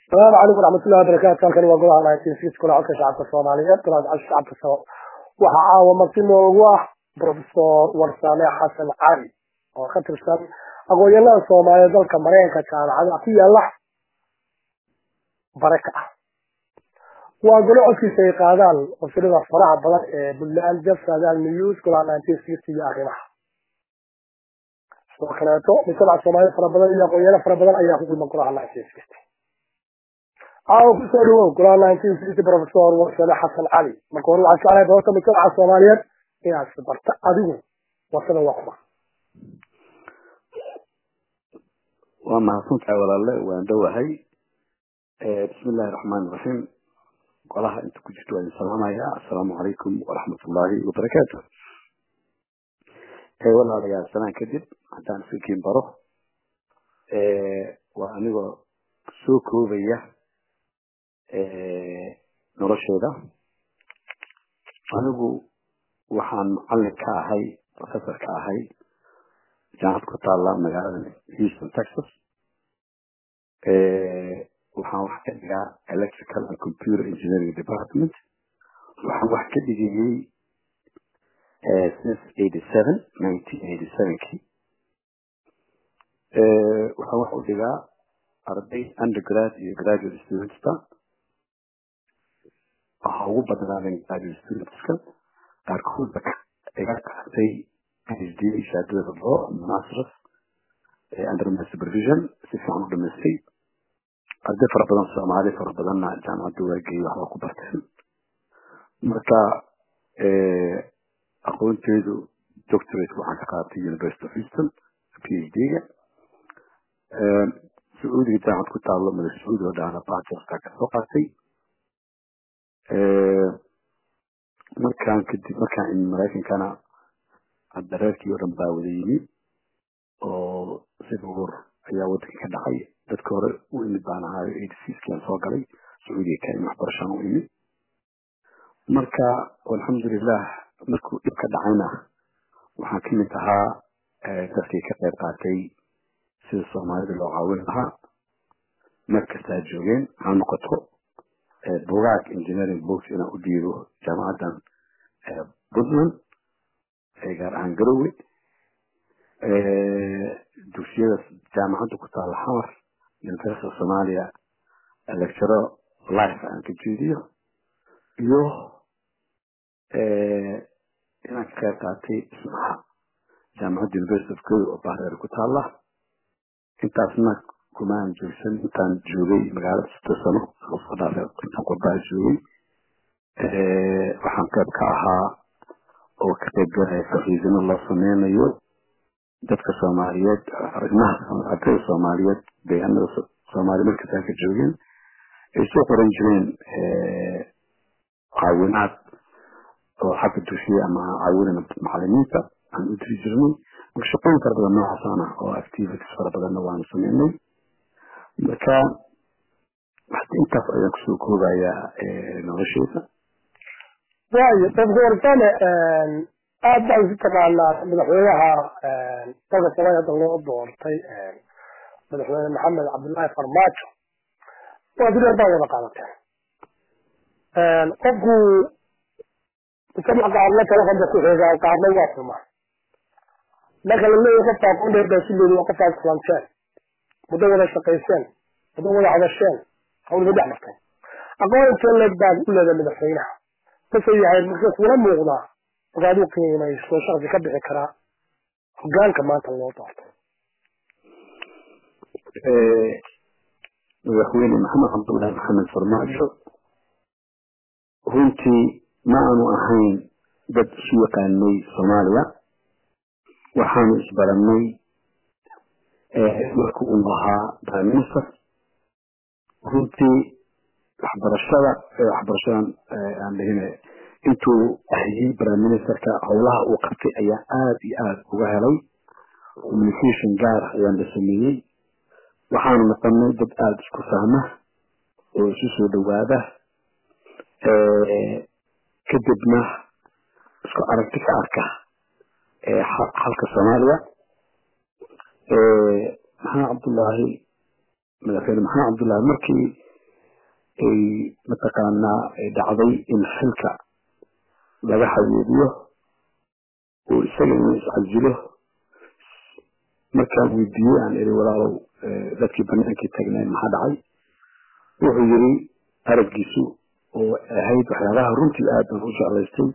asalaamu calaykum waraxmatullahi wabarakaatu halkani waa golaha nineteen six golaha codka shacabka soomaaliyeed golaha codka shacabka waxaa caawa marti noogu ah professor warsame xasan cali oo ka tirsan aqoon-yahanada soomaaliyeed dalka mareykanka jaamacada ku yaala baraka ah waa golo codkiisa ay qaadaan wasilada faraha badan ee puntland jef saadaal news golaha nineteen sixty iyo arrimaha sidoo kaleeto mujtamaca soomaaliyeed fara badan iyo aqoon-yahano fara badan ayaa ku kulman golaha nineteen sixty aawo kusoo dhawow golaha nineteen sixty professor warsame xasan cali marka hore waxaan jeclahay doorta mujtamaca soomaaliyeed inaad isbarta adigu warsada waa kuma waa mahadsantahay walaale waan dhowahay bismi illaahi raxmaani raxiim golaha inta ku jirto waan salaamaya assalaamu calaykum waraxmatullaahi wabarakaatu walaalayaal sanaan kadib haddaan iskakiin baro waa anigoo soo koobaya noloshooda anigu waxaan macalin ka ahay professor ka ahay jaamacad ku taala magaalada houston texas waxaan wax ka dhigaa electrical and computer engineering department waxaan wax ka dhigayey since eighty seven nineteen eighty sevenkii waxaan wax u dhigaa arday undergrad iyo graduate studentska waxaa ugu badnaadeen graduate studentska qaarkoodba iga qaatay phd shahaadada law masters under my supervision si fiican u dhamaystay arday fara badan soomaali fara badanna jaamacadda waageey waxba ku barteen marka aqoonteedu doctorate waxaan ka qaatay university of houston phd-ga sacuudiga jaamacad ku taalo madax sacuudi oo dhahna bachelorka ka soo qaatay markaan kadib markaan imi maraykankana hadda reerkii oo dhan baa wada yimi oo sibuur ayaa waddanka ka dhacay dadka hore u imid baan ahaayo eighty sixkian soo galay sacuudiga ka imi waxbarashaan u imi marka alxamdulilah markuu dhib ka dhacayna waxaan ka mid ahaa dadkii ka qayb qaatay sida soomaalida loo caawin lahaa mar kastaa joogeen ha noqoto bugaag engineering books inaan u dhiibo jaamacaddan puntland gaar ahaan garowe dugsiyada jaamacadda ku taala xamar university of somalia lecturo life aan ka jeediyo iyo inaan ka qayb qaatay dhismaha jaamacadda university of garowe oo bahreer ku taala intaasna kuma aan joogsan intaan joogay magaalada sito sano soo dhaafay intaan qurbaa joogay waxaan qayb ka ahaa oo ka qayb galaya faxiisino loo sameynayo dadka soomaaliyeed arrimaha ardayda soomaaliyeed deegaanada soomaaliya markastaa ka joogeen ay soo qoran jireen caawinaad oo xagga dugsiya ama caawinana macalimiinta aan u diri jirnay marka shaqooyin fara badan noocaasaan ah oo activities fara badanna waanu sameynay marka intaas ayaan kusoo koobayaa nolosheeda waayo professor warsame aad baan isu taqaanaa madaxweynaha dalka soomaaliya hadda loo doortay madaxweyne maxamed cabdullaahi farmaajo waa direer baa wada qaadateen qofku mujtamac qaarna telefonba ku xeegaa qaarna waa fuma marka la leeyahay qofka aqoon dheer baa si leeyahay waa qofkaad islamteen muddo wada shaqayseen muddo wada hadasheen hawlba dhex martay aqoon intee leeg baad u leedahay madaxweynaha mase yahay marka kula muuqdaa markaad u qiimayso shaqsi ka bixi karaa hogaanka maanta loo doorto madaxweyne maxamed cabdullaahi maxamed farmaajo runtii ma aanu ahayn dad isu yaqaanay soomaaliya waxaanu isbarannay marka uu ahaa prime minister runtii waxbarashada waxbarashadan aan dhihine intuu hayay prime ministerka howlaha uu qabtay ayaa aada iyo aada uga helay communication gaar ah ayaan la sameeyey waxaanu noqonay dad aada isku fahma oo isu soo dhawaada kadibna isku aragti ka arka xalka soomaaliya maxamed cabdullaahi madaxweyne maxamed cabdullaahi markii ay mataqaanaa dhacday in xilka laga xaweediyo oo isaga inuu iscasilo markaan weydiiyey aan iri walaalow dadkii banaankii tagneen maxaa dhacay wuxuu yiri araggiisu oo ahayd waxyaabaha runtii aad baan u jeclaystay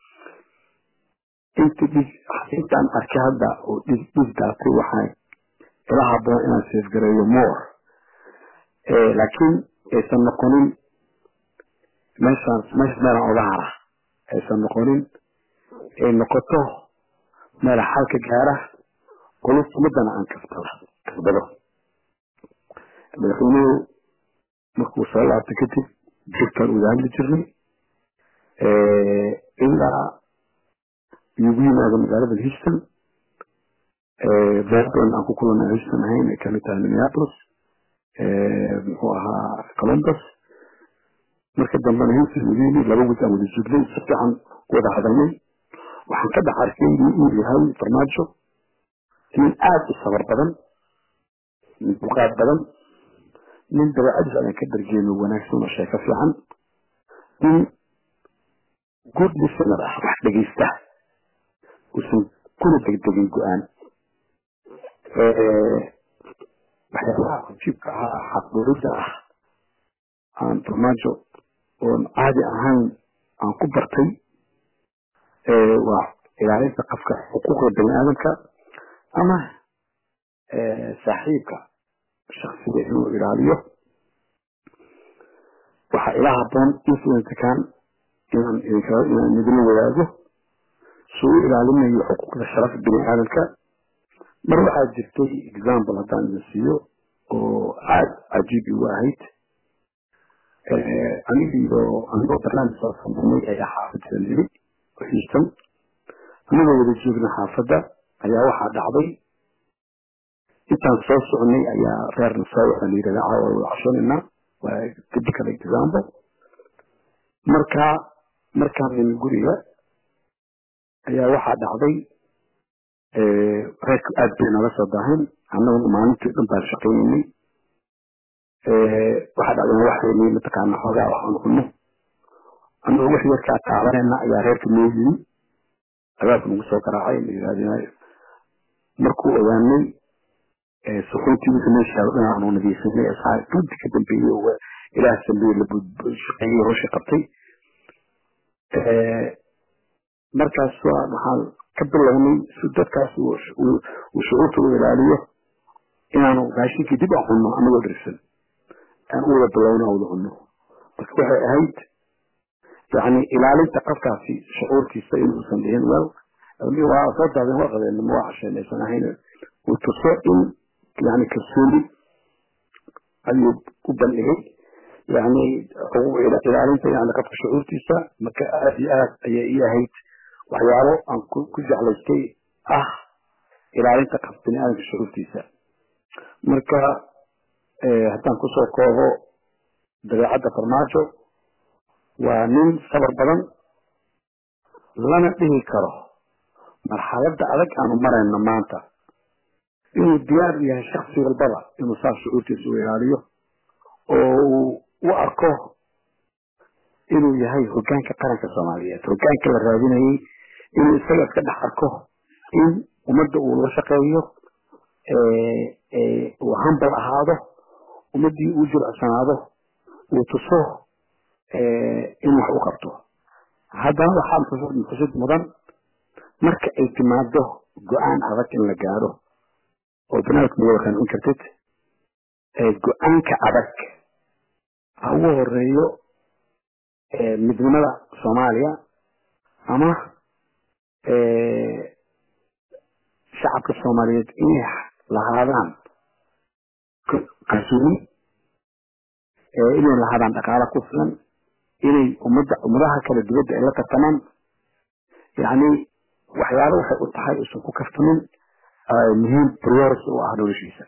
inta dhig intaan arkay hadda oo dhig dhig daatay waxaa ila haboon inaan seefgareeyo more laakiin aysan noqonin meeshaan meesha meelaan oga hara aysan noqonin ay noqoto meela xalka gaara qolus umadana aan kasbado kasbado madaxweynuhu markuu soo laabtay kadib jirkaan uga hadli jirnay ilaa igu yimaado magaalada houston boston aan ku kulanay houston ahayn ay kamid tahay minneapolis muxuu ahaa columbus marka dambena houston ugu yimid laba wid aan wada joognay si fiican wada hadalnay waxaan ka dhex arkay inuu yahay farmaajo nin aada u sabar badan nin dulqaad badan nin dabeecadiis ayaan ka dargeeno wanaagsan oo sheeko fiican nin good listener ah wax dhegeysta uusan kuna degdegin go-aan waxyaabaha cajiibka ah xaqdurida ah aan farmaajo oon caadi ahayn aan ku bartay waa ilaalinta qofka xuquuqda bani aadamka ama saaxiibka shaksiga inuu ilaaliyo waxaa ila haboon influencekan inaan inaan midla wadaago suu u ilaalinayo xuquuqda sharafta bani aadamka mar waxaa jirtay example haddaan idin siiyo oo aada cajiib igu ahayd aniga iyo anigoo barnaamij soo sameynay ayaa xaafadda niri houston anigoo wada joogna xaafadda ayaa waxaa dhacday intaan soo socnay ayaa reerna soo waxa la yidhahda caawa wada cashoonayna waa typical example marka markaan nin guriga ayaa waxaa dhacday reerku aad bay nala soo daahayn annaguna maalintii dhan baan shaqaynaynay waxaa dhacday waxaynay mataqaana xoogaa waxaan cunno annagoo wax yarkaa taabanayna ayaa reerka noo yimi abaabka nagu soo garaacay la yidhahdeen markuu ogaanay suxuuntii wixii meeshaa dhan aanu nadiifinay asaa runti ka dambeeyey oo ilaah sambeeye la shaqeeyey hawsha qabtay markaas waxaan ka bilownay si dadkaas uu shucuurta u ilaaliyo inaanu raashinkii dib aan cunno anagoo dhirsan aan u wada bilowno aan wada cunno marka waxay ahayd yani ilaalinta qofkaasi shucuurtiisa inuusan dhihin wel waa soo daadeen waa qabeen ma waa casheen aysan ahayn uu tuso in yani kalsooni ayuu u bandhigay yani ilaalinta yani qofka shucuurtiisa marka aad iyo aad ayay ii ahayd waxyaabo aan ku jeclaystay ah ilaalinta qof bini aadamka shucuurtiisa marka haddaan kusoo koobo dabeecadda farmaajo waa nin sabar badan lana dhihi karo marxaladda adag aanu marayno maanta inuu diyaar yahay shaksi walbaba inuu saas shucuurtiisa u ilaaliyo oo uu u arko inuu yahay hogaanka qaranka soomaaliyeed hogaanka la raadinayay inuu isaga iska dhex arko in ummadda uu la shaqeeyo uu hambal ahaado ummaddii uu jilicsanaado uu tuso in wax u qabto haddana waxaa xusid mudan marka ay timaado go-aan adag in la gaaro oo banaadka ma wada qancin kartid go-aanka adag ha ugu horeeyo midnimada soomaaliya ama shacabka soomaaliyeed inay lahaadaan kalsooni inay lahaadaan dhaqaalo ku filan inay ummadda ummadaha kala dibadda ay la tartamaan yacni waxyaalo waxay u tahay usan ku kaftamin muhiim priority u ah noloshiisa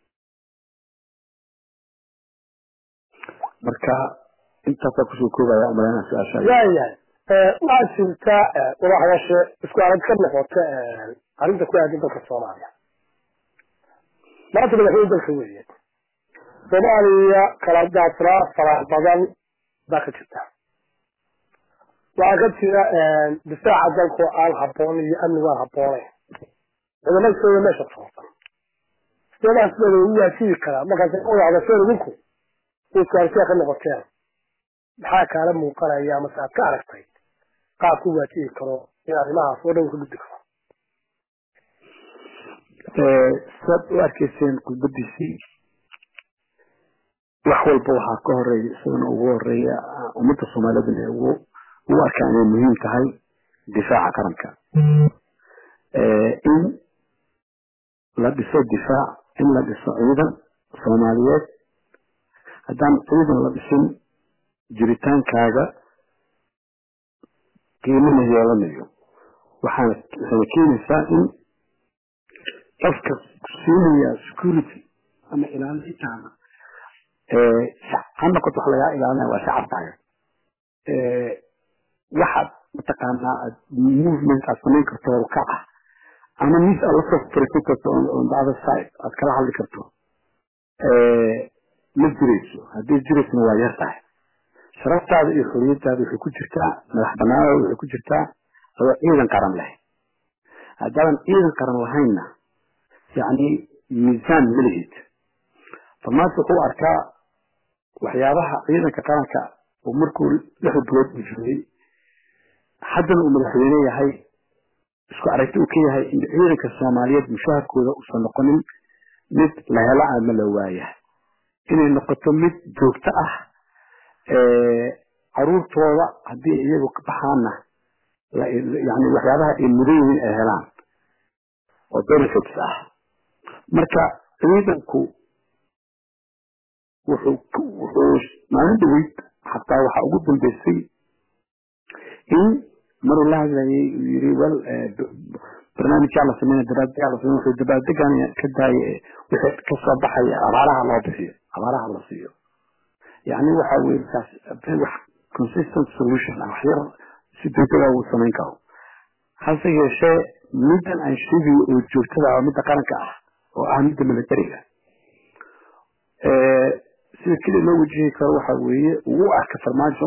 marka intaasaa kusoo koobaya umaleyna su-aasha waayahay waxaa jirta wadaxdashe isku arag ka noqota arrinta ku aadan dalka soomaaliya maanta madaxweyne dalka weeye soomaaliya kala daadsanaa farax badan baa ka jirta waxaa ka jira difaaca dalkoo aan habboon iyo amnigu aan habboonayn ciidamadkooda meesha toosan sidaas baa lagu waajibi karaa markaas wada hadasheen idinku iskaarsiya ka noqoteen maxaa kaala muuqanaya amase aad ka aragtay qaab ku waajibi karo in arrimahaas oo dhan ka gudbi karo saad u arkayseen khudbadiisii wax walba waxaa ka horeeya isagana ugu horeeya ummadda soomaaliyadna ee ugu ugu arkaa inay muhiim tahay difaaca qaranka in la dhiso difaac in la dhiso ciidan soomaaliyeed haddaan ciidan la dhisin jiritaankaaga qiimana yeelanayo waxaana waxayna keenaysaa in qofka siinaya security ama ilaalintaada ha noqoto wax lagaa ilaalinaya waa shacabkaaga waxaad mataqaanaa aad movement aad samayn karto horukac ah ama mis aad lasoo fariisan karto on the other side aad kala hadli karto ma jirayso haddii jiraysna waa yar tahay sharaftaada iyo xoriyadaada waxay ku jirtaa madax banaanada waxay ku jirtaa adoo ciidan qaran leh haddaadan ciidan qaran lahaynna yacni miisaan ma lihid farmaanto wuxuu arkaa waxyaabaha ciidanka qaranka oo markuu lixda bilood uu joogay haddana uu madaxweyne yahay isku aragti uu ka yahay in ciidanka soomaaliyeed mushaharkooda uusan noqonin mid la helo ama la waaya inay noqoto mid joogto ah caruurtooda haddii iyagu ka baxaanna yani waxyaabaha ay mudan yihiin ay helaan oo benefits ah marka ciidanku wuxuu wuxuu maalin dhaweyd xataa waxaa ugu dambeysay in maruu la hadlayay uu yiri wel barnaamijyaa la sameynaya dabaaldega la sameynaya wuxuu dabaaldegan ka daaya wixii kasoo baxaya abaaraha loo bixiyo abaaraha la siiyo yani waxa weye kaas wax consistent solution ah wax yar si degdega uu samayn karo hase yeeshee middan aan sheegayo oo joogtada oo midda qaranka ah oo ah midda militariga sida keliya loo wajihi karo waxa weeye uu u arka farmaajo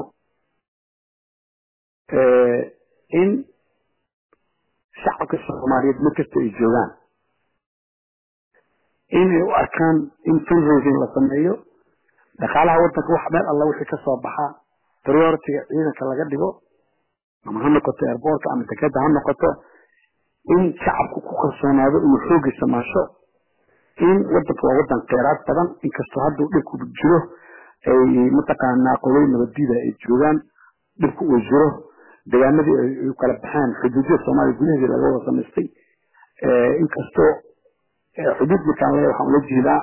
in shacabka soomaaliyeed markasta ay joogaan inay u arkaan in fundraising la sameeyo dhaqaalaha wadanka wax meel alla wixii kasoo baxa prioritiga ciidanka laga dhigo ama ha noqoto airbortka ama dekeda ha noqoto in shacabku ku kalsoonaado inuu xoogiisa maasho in wadanka waa wadan kheyraad badan inkastoo hadduu dhibku jiro ay mataqaanaa qolay nabaddiida ay joogaan dhibku uu jiro deegaanadii ay kala baxeen xuduudyada soomaaliya gudaheedii laga wada samaystay inkastoo xuduud markaan leeyahay waxaan ula jeedaa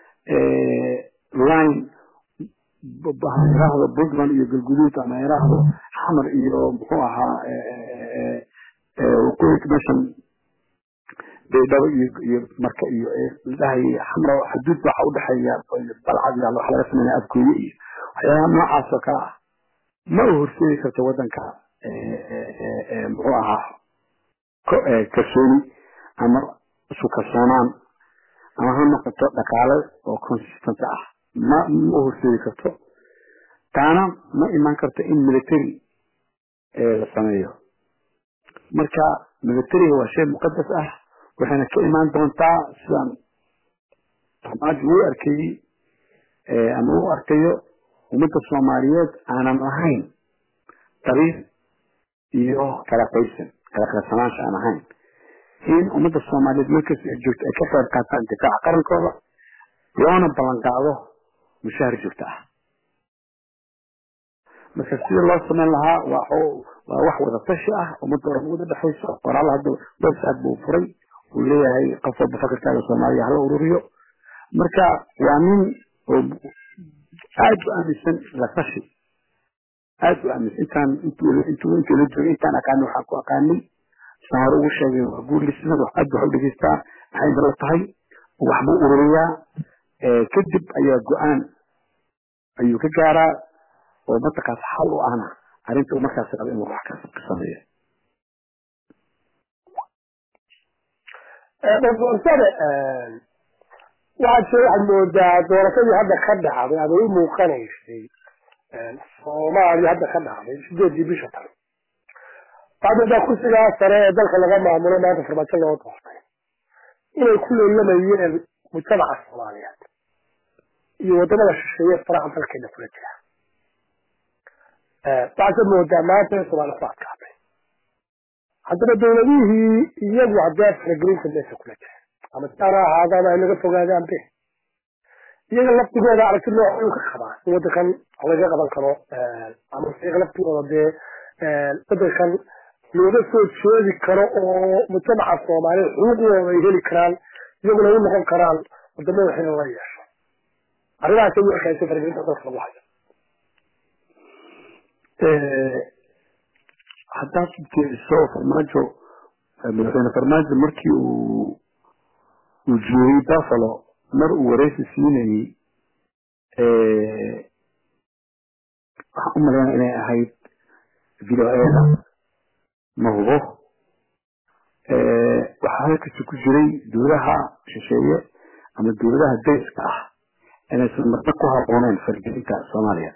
line iraahdo puntland iyo galguduud ama iraahdo xamar iyo muxuu ahaa waqooyinka meeshan baydhabo iyo iyo marka iyo ladhahay xamra xuduud waxa udhexeeya balcad iyo waxa laga sameynaya afgooye iyo waxyaabaha noocaas oo kale ah ma u horseedi karto wadanka muxuu ahaa kalsooni ama isu kalsoonaan ama ha noqoto dhaqaale oo consistent ah ma ma u horseedi karto taana ma imaan karto in military la sameeyo marka militariga waa shay muqadas ah waxayna ka imaan doontaa sidaan farmaajo uu arkayey ama u arkayo ummadda soomaaliyeed aanan lahayn dariir iyo kala qaysan kala qaybsanaansha aan ahayn in ummadda soomaaliyeed markasta ay joogto ay ka qayb qaataan difaaca qarankooda loona ballan qaado mushahar joogto ah marka sida loo samayn lahaa waa waa wax wada tashi ah ummadda oran wada dhexayso qoraal hadda website buu furay uu leeyahay qof walba fakarkaaga soomaaliya hala ururiyo marka waa nin oo aad u aaminsan la tashi aad u aaminsan intaan intuu intuu intuu la joogay intaan aqaanay waxaan ku aqaanay saan hore ugu sheegay waa guur listener wax aad wax u dhegeystaa maxay dala tahay waxbuu ururiyaa kadib ayaa go-aan ayuu ka gaaraa oo mataqaas xal u ahna arrinta markaas raba inuu wax ka sameeyo doctor sare waxaad se waxaad moodaa doorashadii hadda ka dhacday ama u muuqanaysay soomaaliya hadda ka dhacday sideedii bisha tan waxaad moodaa kursigaa sare ee dalka laga maamulo maanta farmaajo loo doortay inay ku leelamayeen mujtamaca soomaaliyeed iyo wadamada shisheeye faraha dalkeena kula jira waxaase moodaa maanta in soomaaliya ku adkaatay haddana dawladihii iyagu haddee faragelinta meesha kula jira ama siaana ahaadaan ay laga fogaadaan be iyaga laftigooda aragti nooc ka qabaa in wadankan laga qaban karo ama iyaga laftigooda dee wadankan looga soo jeedi karo oo mujtamaca soomaaliya xuquuqdooda ay heli karaan iyaguna u noqon karaan wadamada xilin la yeesho arrimahaas ay arkaysa faragelinta dalka lagu hayo haddaad fiiriso farmaajo madaxweyne farmaajo markii uu uu joogay buffalo mar uu wareysi siinayey waxaan u malaynaya inay ahayd video eda ma hubo waxaa halkasi ku jiray dowlaha shisheeye ama dowladaha dariska ah inaysan marna ku habbooneyn fargelinta soomaaliya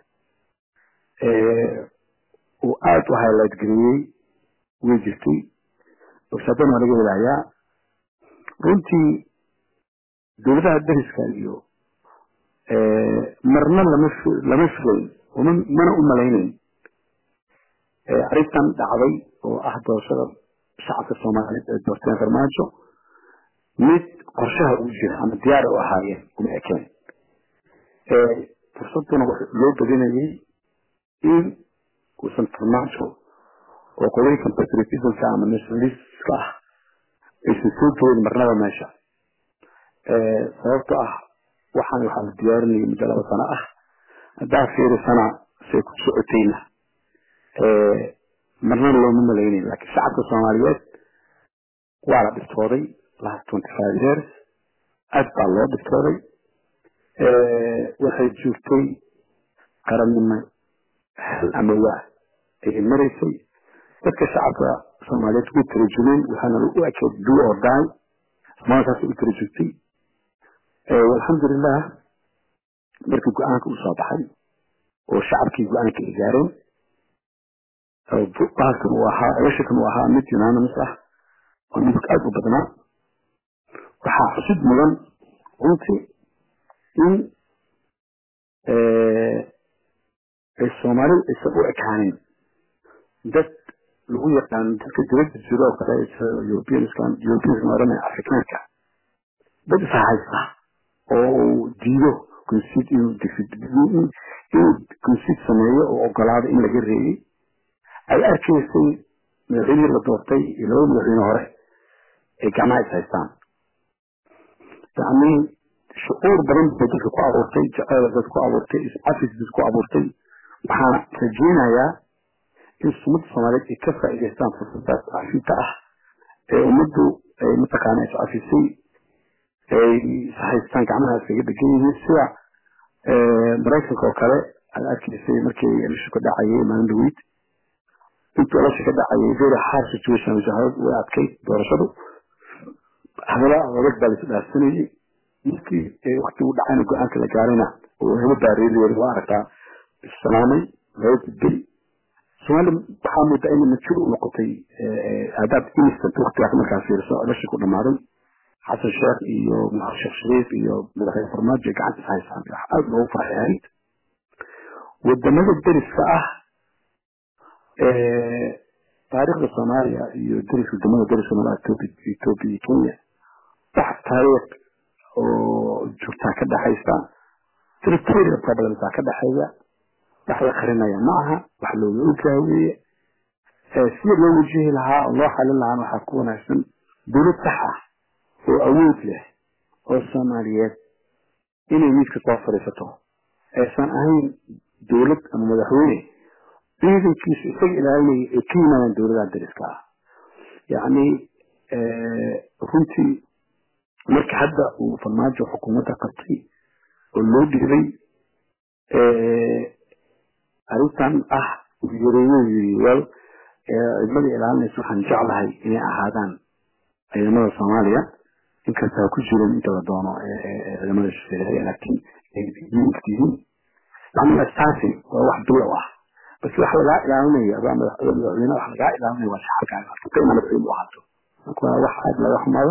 uu aada u highlight geliyey way jirtay warshaadan waa laga helayaa runtii dowladaha dariska iyo marna lama lama filayn mana u malaynayn arrintan dhacday oo ah doorashada shacabka soomaaliyeed ee doorteen farmaajo mid qorshaha ugu jira ama diyaara u ahaayeen uma ekeen fursaduna loo badinayay in uusan farmaajo oo qolooyinkan patriotismka ama nationalistka ah aysan soo joogin marnaba meesha sababto ah waxaan waxaa la diyaarinayay muddo laba sano ah haddaa fiirisana say ku socotayna marnana looma malaynayn laakiin shacabka soomaaliyeed waa la dhiftooday last twenty five years aad baa loo dhiftooday waxay joogtay qarannimo hal ama waa ayay maraysay dadka shacabka soomaaliyeed way tarajumeen waxaana u ekeed do or die maankaas u tarajugtay alxamdulilah markii go-aanka usoo baxay oo shacabkii go-aanka ay gaareen bahalkan uu ahaa elashakan uu ahaa mid unanimous ah oo midug aada u badnaa waxaa xusid mudan runtii in ay soomaalidu aysan u ekaanin dad lagu yaqaan dadka dibadda jiro oo kale europeanskan europeanskan oranaya afrikaanka dad isa haysta oo uu diido concede inuu inuu concede sameeyo oo ogolaado in laga reeyey ay arkaysay madaxweynihii la doortay iyo laba madaxweyne hore ay gacmaha is haystaan yacni shucuur badan bay dadka ku abuurtay jaceyl dad ku abuurtay iscafis dad ku abuurtay waxaana rajeynayaa in ummadda soomaaliyeed ay ka faa'iidaystaan fursadaas cafinta ah ee ummaddu ay mataqaana iscafisay ay ishaystaan gacmaha iskaga dhegan yihiin sida maraykanka oo kale aad arkaysay markii elasha ka dhacayay maalin dhaweyd intuu elasha ka dhacayay very hard situation wajahaad way adkayd doorashadu hadala adag baa laisu dhaafsanayay markii wakti u dhacayna go-aanka la gaarayna oo helo baareeliyeed waa aragtaa islaamay laba gudbay soomaali waxaa moodaa inay majuur u noqotay aadaab instant waktigaas markaa fiiriso elasha ku dhamaaday xasan sheekh iyo sheekh shariif iyo madaxweyne farmaajo gacanta is haysaan wax aada loogu farxay ahayd wadamada deriska ah taariikhda soomaaliya iyo deris wadamada deriska mala ethiopia iyo kenya wax taariikh oo joogtaa ka dhexaysa territorial problemsaa ka dhexeeya wax la qarinaya ma aha wax looga ogaa weeye sida loo wajihi lahaa oo loo xalin lahaan waxaa ku wanaagsan dowlad sax ah oo awood leh oo soomaaliyeed inay miidka soo fadhiisato aysan ahayn dowlad ama madaxweyne ciidankiisu isaga ilaalinaya ay ka yimaadaan dowladaha dariska ah yacni runtii marka hadda uu farmaajo xukuumadda qabtay oo loo dhiibay arrintan ah uu yareeyo yiri wel ciidamada ilaalinaysa waxaan jeclahay inay ahaadaan ciidamada soomaaliya inkasta ha ku jirin inta la doono ciidamada shisheeye laakiin yihiin yani asaasi waa wax bilow ah bas wax lagaa ilaalinaya adaa madaxweyne wax lagaa ilaalinaya waa shacabkaaga arka ina madaxweyne u ahaato marka waa wax aad laga xumaado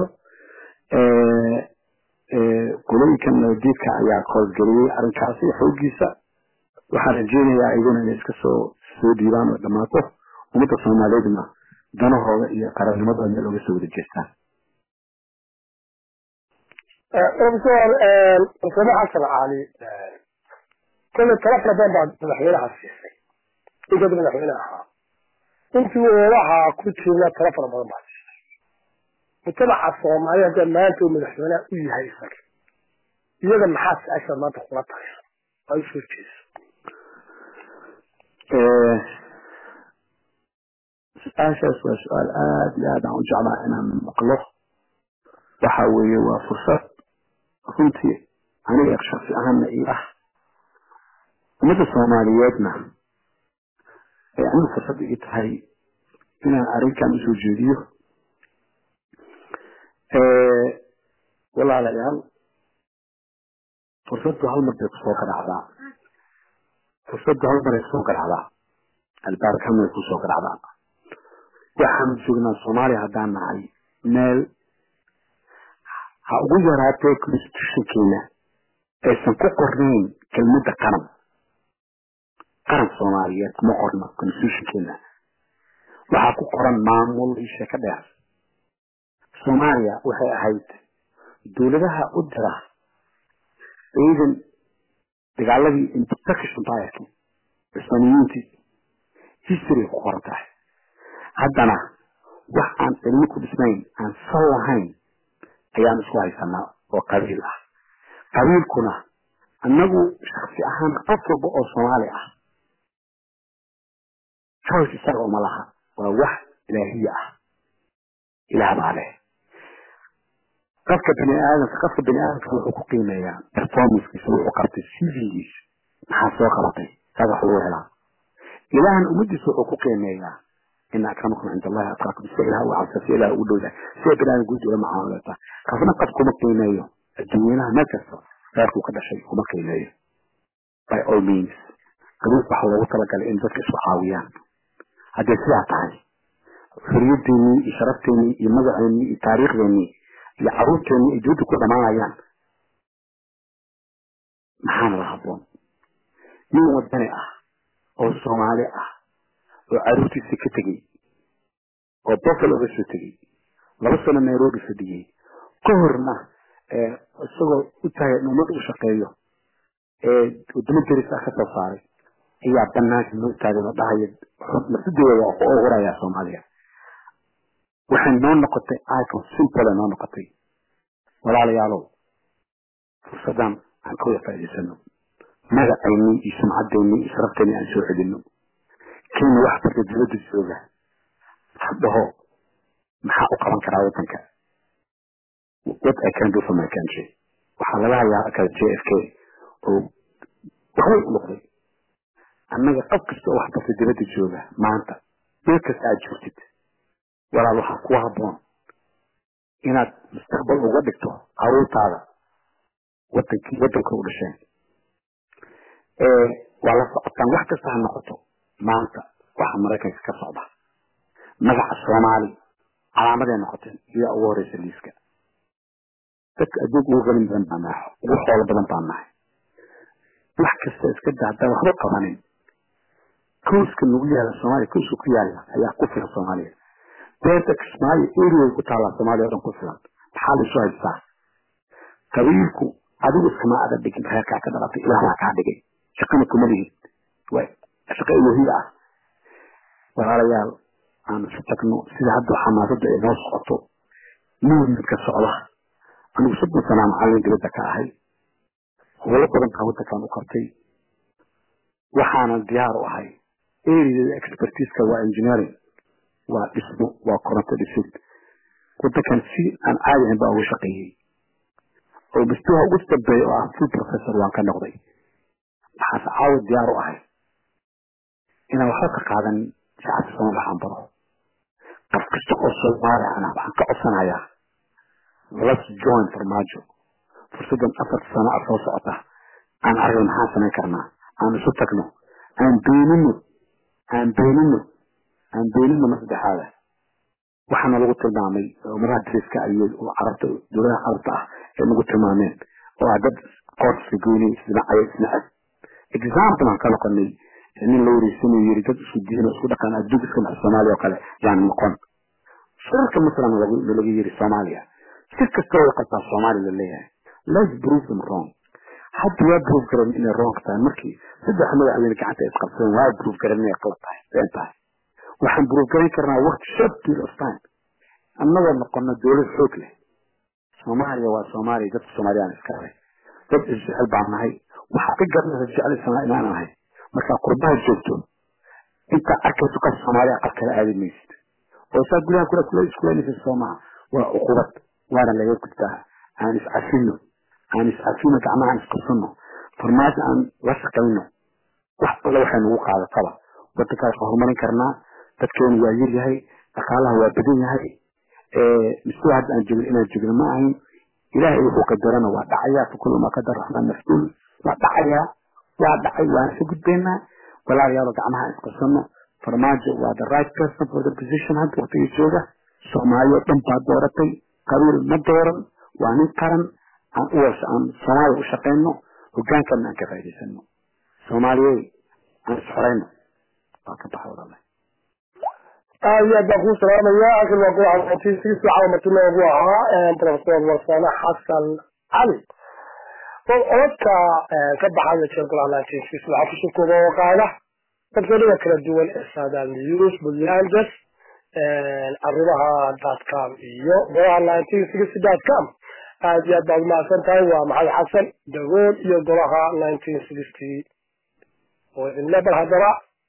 qolooyinkan nabadiidka ayaa koosgeliyey arrinkaasi xoogiisa waxaan rajeynayaa iyaguna inay iska soo soo dhiibaan oo dhammaato ummadda soomaaliyeedna danahooda iyo qarannimadooda meel oga soo wada jeestaan professor masuume xasan cali kolle tala fara badan baad madaxweynaha siisay inkood madaxweyne ahaa intii oodaha ku jirna tala fara badan baad siisay mujtamaca soomaaliya hadda maanta uu madaxweyneha u yahay isaga iyaga maxaa su-aasha maanta kula tahay ay soo jeeso su-aashaas waa su-aal aada iyo aad aan u jeclaa inaan maqlo waxa weeye waa fursad runtii aniga shaksi ahaanna ii ah ummadda soomaaliyeedna ee anigu fursad ii tahay inaan arrinkan usoo jeediyo walaalayaal fursaddu hal mar bay kusoo garacdaa fursaddu hal maray kusoo garacdaa albaarka hal maray kusoo garacdaa waxaanu joognaa soomaaliya haddaan nahay meel ha ugu yaraatee constitutionkeena aysan ku qornayn kelmadda qaran qaran soomaaliyeed kuma qorno constitutionkeena waxaa ku qoran maamul iyo sheeko dheer soomaaliya waxay ahayd dowladaha u dira ciidan dagaaladii turkish empireki cusmaaniyiintii history ku qoran tahay haddana wax aan cilmi ku dhisnayn aan sal lahayn ayaan isku haysanaa oo qabiil ah qabiilkuna annagu shaksi ahaan qof walba oo soomaali ah choice isaga uma laha waa wax ilaahiya ah ilaah baa leh qofka bini aadamka qofka bini aadamka wuxuu ku qiimeeyaa performancekiisa wuxuu qabtay civilgiisa maxaa soo qabatay saas wax lagu helaa ilaahan ummadiisa wuxuu ku qiimeeyaa ina akramakum cinda allahi atqaakum sida ilaah u cabsa si ilaah ugu dhowda sida bini aadam guud ula mucaamalata qofna qof kuma qiimeeyo adduunyanaha meel kasta reerkuu ka dhashay kuma qiimeeyo by all means qabiil waxa loogu talagalay in dadka isku caawiyaan hadday sidaa tahay xorriyadeennii iyo sharafteenii iyo magaceennii iyo taariikhdeenii iyo caruurteennii ay dibadda ku dhamaanayaan maxaana la habboon nin wadani ah oo soomaali ah oo caruurtiisa ka tegey oo bofal oga soo tegey laba sano nairobi fadhiyey ka horna isagoo u tahay in ummad u shaqeeyo ee wadamo deris ah ka soo saaray ayaa banaanka noo taagan oo dhahaya nafsadooda waa ku ogurayaa soomaaliya waxay noo noqotay icon simple noo noqotay walaalayaalow fursadan aan ka wada faa'iidaysano magacaynii iyo sumcadeennii iyo sharafteennii aan soo celino kenya wax barta dowladda jooga hadhaho maxaa u qaban karaa wadanka what I can do for my country waxaa laga hayaa kale j f k oo waxbay u noqday annaga qof kasta oo wax barta dibadda jooga maanta meel kasta aad joogtid walaal waxaa ku habboon inaad mustaqbal uga dhigto caruurtaada wadankii wadanka u dhasheen waa la socotaan wax kasta ha noqoto maanta waxa maraykanka ka socda magaca soomaali calaamaday noqoteen iyaa ugu horeysa liiska dadka adduunka ugu qalin badan baa nahay ugu xoolo badan baa nahay wax kasta iska daa haddaan waxba qabanin kowska nagu yaala soomaaliya kowska ku yaala ayaa ku filan soomaaliya beerta kismaayo area ku taallaa soomaaliya o dhan ku filan maxaa laisu haystaa qabiilku adigu iskama ada dhigin reerkaa ka dhalatay ilaahbaa kaa dhigay shaqana kuma lihid way shaqo ilaahiya ah walaalayaal aan isu tagno sida hadda xamaasadda ay noo socoto movement-ka socda anigu soddon sanaa macallin dibadda ka ahay howlo badan baa wadankan u qabtay waxaanan diyaar u ahay areada expertiska waa engineering waa dhismo waa koronto dhisid wadankan si aan caadi ahayn baa uga shaqeeyey oo mustawa ugu dambeeya oo ah full professor waan ka noqday waxaase caawa diyaar u ahay inaan waxba ka qaadan shacabka sooma waxaan baro qof kasta oo soomaali ana waxaan ka codsanayaa let's join farmaajo fursadan afar sano a soo socota aan aragno maxaan samayn karnaa aan isu tagno aan beenino aan beenino aan beenino ma saddexaada waxaana lagu tilmaamay umadaha dariska iyo carabta dowladaha carabta ah ee nagu tilmaameen oo ah dad qoortiska goynay isdhinacaya isnacab example aan ka noqonay nin la wareysanay yiri dad isku diin isku dhaqan adduunka iska dhax soomaaliya oo kale yaan noqon shirarka maslan laga yiri soomaaliya si kasta way qabtaa soomaaliya la leeyahay let's prove them wrong hadda waa prove garan inay wrong tahay markii saddex madaxweyne gacanta ay isqabsadeen waa prove garan inay qalad tahay been tahay waxaan prove garan karnaa waqti short period of time annagoo noqono dowlad xoog leh soomaaliya waa soomaaliya dadka soomaaliyaan iska leh dad isjecel baan nahay waxaa ka garanaysa jeclaysanaa inaan ahay markaa qurbaha joogto inta arkayso qof soomaaliya qaf kala aadi maysid oo saa gudaha kula kula iskulanaysa soomaha waa uqubad waana laga gudbaa aan iscafino aan iscafino gacmaha aan isqabsano farmaajo aan la shaqayno wax alla waxay nagu qaadataba wadankaas waa horumarin karnaa dadkeenu waa yar yahay dhaqaalaha waa badan yahay misku hadda aan joogin inaan joogno ma ahayn ilaahay wuxuu qadarana waa dhacayaa fakulu ma qadar raxmaan maftuul waa dhacayaa waa dhacay waan ka gudbaynaa walaalayaalo gacmaha aan isqabsano farmaajo waa the right person for the position hadda waqtiga jooga soomaaliya dhan baa dooratay qabiil ma dooran waa nin qaran aan u aan soomaaliya u shaqayno hogaankana aan ka faa'iidaysano soomaaliyey aan isxorayno waa ka baxa walaalahay aad iyo aad baan kuu salaamaya akan waa golaha notiisigiis waxaa martinoogu ahaa professor warsane xasan cali codadka ka baxaya jeer golaha nineteen waxaa kusoo kooba oo qaada dadweynaha kala duwan ee saadaal news buntlandes arrimaha dotcom iyo golaha nineteen sixty dotcom aad iyo aad baad umahadsan tahay waa maxamed xasan dagool iyo golaha nineteen sixty oo idinle bal haddaba